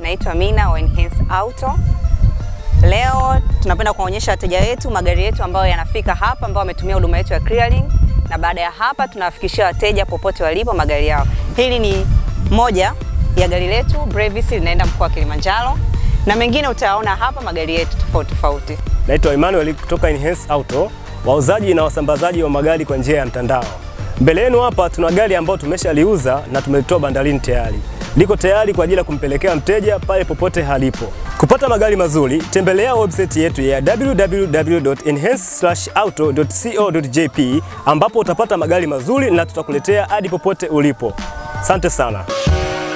naitwa Mina wa Enhance Auto. Leo tunapenda kuwaonyesha wateja wetu magari yetu ambayo yanafika hapa ambao wametumia huduma yetu ya clearing, na baada ya hapa tunawafikishia wateja popote walipo magari yao. Hili ni moja ya gari letu Brevis linaenda mkoa wa Kilimanjaro, na mengine utayaona hapa magari yetu tofauti tofauti. Naitwa Emmanuel kutoka Enhance Auto, wauzaji na wasambazaji wa magari kwa njia ya mtandao. Mbele yenu hapa tuna gari ambayo tumeshaliuza na tumelitoa bandarini tayari, liko tayari kwa ajili ya kumpelekea mteja pale popote halipo. Kupata magari mazuri, tembelea website yetu ya www.enhance-auto.co.jp ambapo utapata magari mazuri na tutakuletea hadi popote ulipo. Asante sana.